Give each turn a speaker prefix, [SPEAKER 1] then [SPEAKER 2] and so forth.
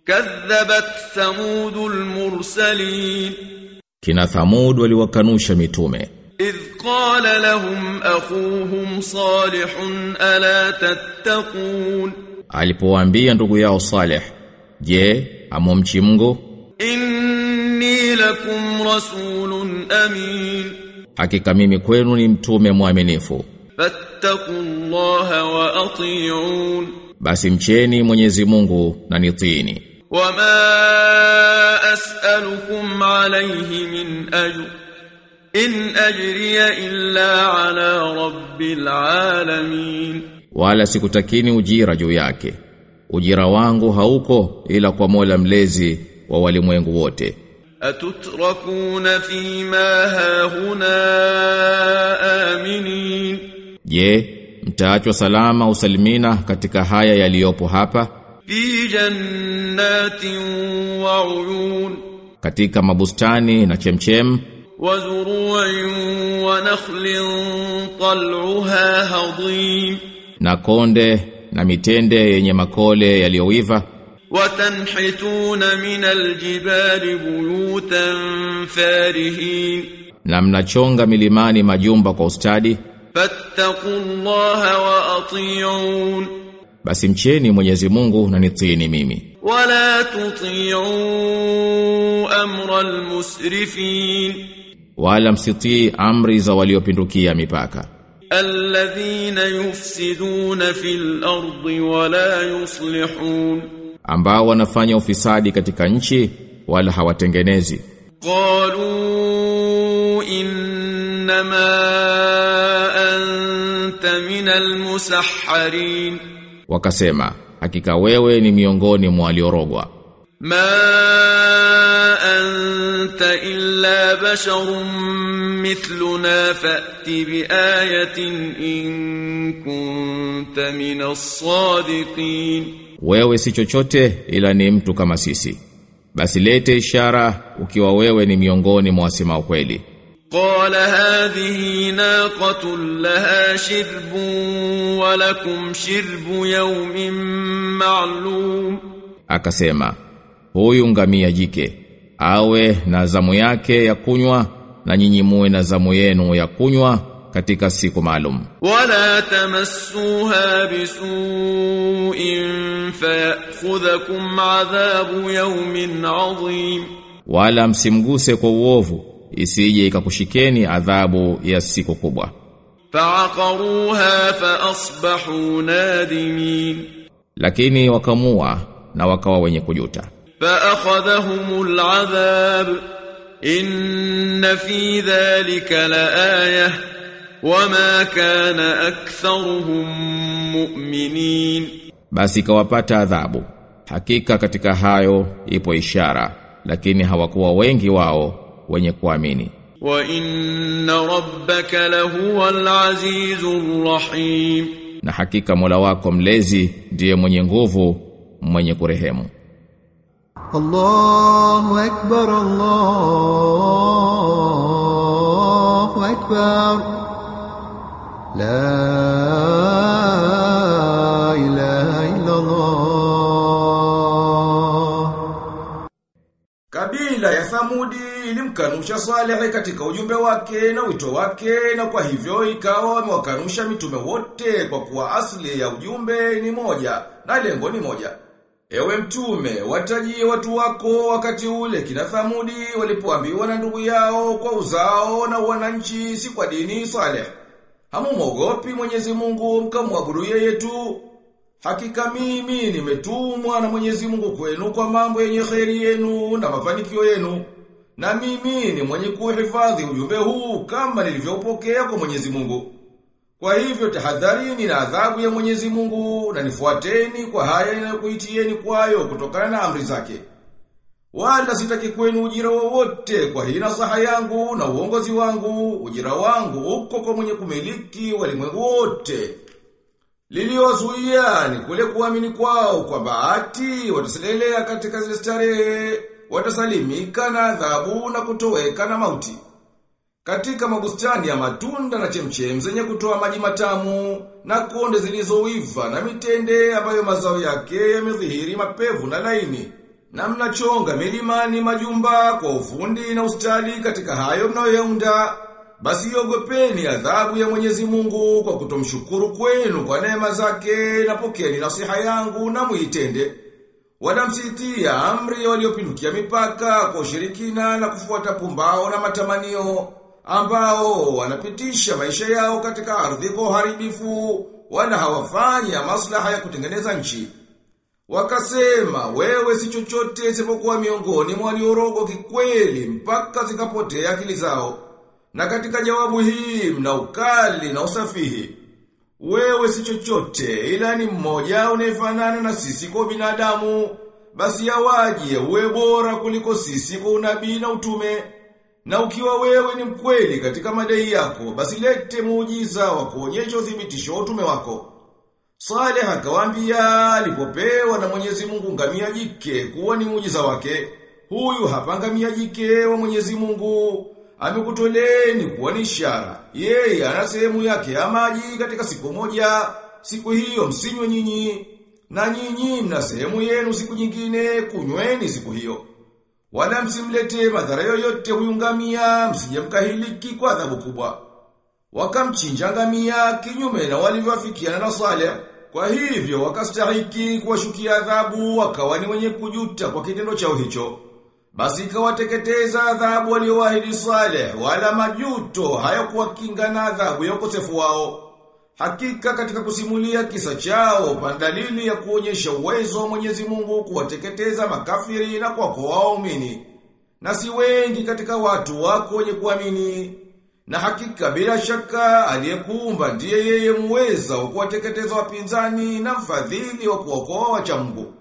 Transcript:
[SPEAKER 1] كذبت ثمود المرسلين
[SPEAKER 2] Kina Thamud waliwakanusha mitume
[SPEAKER 1] إذ قال لهم أخوهم صالح ألا تتقون
[SPEAKER 2] alipowaambia ndugu yao Saleh je amomchi Mungu
[SPEAKER 1] إني لكم رسول أمين
[SPEAKER 2] hakika mimi kwenu ni mtume mwaminifu
[SPEAKER 1] فاتقوا الله وأطيعون
[SPEAKER 2] basi mcheni Mwenyezi Mungu na nitiini
[SPEAKER 1] وما أسألكم عليه من أجر إن أجري إلا على رب العالمين
[SPEAKER 2] wala sikutakini ujira juu yake ujira wangu hauko ila kwa Mola mlezi wa walimwengu wote
[SPEAKER 1] أتتركون فيما هاهنا آمنين
[SPEAKER 2] je mtaachwa salama usalimina katika haya yaliyopo hapa
[SPEAKER 1] في جنات وعيون
[SPEAKER 2] katika mabustani na chemchem
[SPEAKER 1] وزروع ونخل طلعها هضيم
[SPEAKER 2] na konde na mitende yenye makole yaliyoiva
[SPEAKER 1] وتنحتون من الجبال بيوتا فارهين
[SPEAKER 2] na mnachonga milimani majumba kwa ustadi
[SPEAKER 1] فاتقوا الله وأطيعون
[SPEAKER 2] basi mcheni Mwenyezi Mungu na nitiini mimi
[SPEAKER 1] ولا تطيعوا أمر المسرفين
[SPEAKER 2] wala msitii amri za waliopindukia mipaka
[SPEAKER 1] الذين يفسدون في الأرض ولا يصلحون
[SPEAKER 2] ambao wanafanya ufisadi katika nchi wala hawatengenezi
[SPEAKER 1] قالوا إنما أنت من المسحرين
[SPEAKER 2] wakasema hakika wewe ni miongoni mwa waliorogwa
[SPEAKER 1] ما أنت إلا بشر مثلنا فأت بآية إن كنت من الصادقين
[SPEAKER 2] wewe si chochote ila ni mtu kama sisi basi lete ishara ukiwa wewe ni miongoni mwa wasema ukweli
[SPEAKER 1] قال هذه ناقة لها شرب ولكم شرب يوم معلوم
[SPEAKER 2] akasema huyu ngamia jike awe na zamu yake ya kunywa na nyinyi muwe na zamu yenu ya kunywa katika siku maalum
[SPEAKER 1] ولا تمسوها بسوء فيأخذكم عذاب يوم عظيم
[SPEAKER 2] wala msimguse kwa uovu isije ikakushikeni adhabu ya siku kubwa
[SPEAKER 1] فعقروها فأصبحوا نادمين
[SPEAKER 2] lakini wakamua na wakawa wenye kujuta
[SPEAKER 1] فأخذهم العذاب إن في ذلك لآية وما كان أكثرهم مؤمنين
[SPEAKER 2] basi ikawapata adhabu hakika katika hayo ipo ishara lakini hawakuwa wengi wao wenye kuamini
[SPEAKER 1] وإن ربك لهو العزيز الرحيم
[SPEAKER 2] na hakika Mola wako mlezi ndiye mwenye nguvu mwenye kurehemu
[SPEAKER 3] الله أكبر الله أكبر لا إله إلا الله
[SPEAKER 4] Kabila ya Thamudi ilimkanusha Saleh katika ujumbe wake na wito wake na kwa hivyo ikawa wamewakanusha mitume wote kwa kuwa asili ya ujumbe ni moja na lengo ni moja. Ewe mtume, watajie watu wako wakati ule kina Thamudi walipoambiwa na ndugu yao kwa uzao na wananchi si kwa dini Saleh. Hamumwogopi Mwenyezi Mungu mkamwabudu yeye tu. Hakika mimi nimetumwa na Mwenyezi Mungu kwenu kwa mambo yenye kheri yenu na mafanikio yenu. Na mimi ni mwenye kuhifadhi ujumbe huu kama nilivyoupokea kwa Mwenyezi Mungu. Kwa hivyo tahadharini na adhabu ya Mwenyezi Mungu na nifuateni kwa haya ninayokuitieni kwayo kutokana na amri zake. Wala sitaki kwenu ujira wowote kwa hii nasaha yangu na uongozi wangu, ujira wangu uko kwa mwenye kumiliki walimwengu wote. Liliozuia ni kule kuamini kwao kwa bahati wataselelea katika zile starehe, watasalimika na adhabu na kutoweka na mauti. Katika mabustani ya matunda na chemchem zenye kutoa maji matamu na konde zilizoiva na mitende ambayo mazao yake yamedhihiri mapevu na laini. na mnachonga milimani majumba kwa ufundi na ustadi katika hayo mnayoyaunda, basi iogopeni adhabu ya Mwenyezi Mungu kwa kutomshukuru kwenu kwa neema zake na pokeni nasiha yangu na muitende. Wala msitia amri waliopindukia mipaka kwa ushirikina na kufuata pumbao na matamanio ambao wanapitisha maisha yao katika ardhi kwa uharibifu wala hawafanya maslaha ya kutengeneza nchi. Wakasema wewe si chochote isipokuwa miongoni mwa waliorogwa kikweli mpaka zikapotea akili zao. Na katika jawabu hii mna ukali na usafihi. Wewe si chochote ila ni mmoja unayefanana na sisi kwa binadamu. Basi yawaje uwe bora kuliko sisi kwa unabii na utume. Na ukiwa wewe ni mkweli katika madai yako, basi lete muujiza wa kuonyesha uthibitisho wa utume wako. Saleh akawaambia alipopewa na Mwenyezi Mungu ngamia jike kuwa ni muujiza wake. Huyu hapa ngamia jike wa Mwenyezi Mungu amekutoleni kuwa ni ishara. Yeye ana sehemu yake ya maji katika siku moja, siku hiyo msinywe nyinyi, na nyinyi mna sehemu yenu siku nyingine, kunyweni siku hiyo. Wala msimlete madhara yoyote huyu ngamia, msije mkahiliki kwa adhabu kubwa. Wakamchinja ngamia kinyume na walivyoafikiana na Saleh. Kwa hivyo wakastahiki kuwashukia adhabu, wakawa ni wenye kujuta kwa kitendo chao hicho. Basi ikawateketeza adhabu walioahidi Saleh, wala majuto hayakuwakinga na adhabu ya ukosefu wao. Hakika katika kusimulia kisa chao pandalili ya kuonyesha uwezo wa Mwenyezi Mungu kuwateketeza makafiri na kuwakoa waumini. Na si wengi katika watu wako wenye kuamini. Na hakika bila shaka aliyekuumba ndiye yeye muweza wa kuwateketeza wapinzani na mfadhili wa kuokoa wacha Mungu.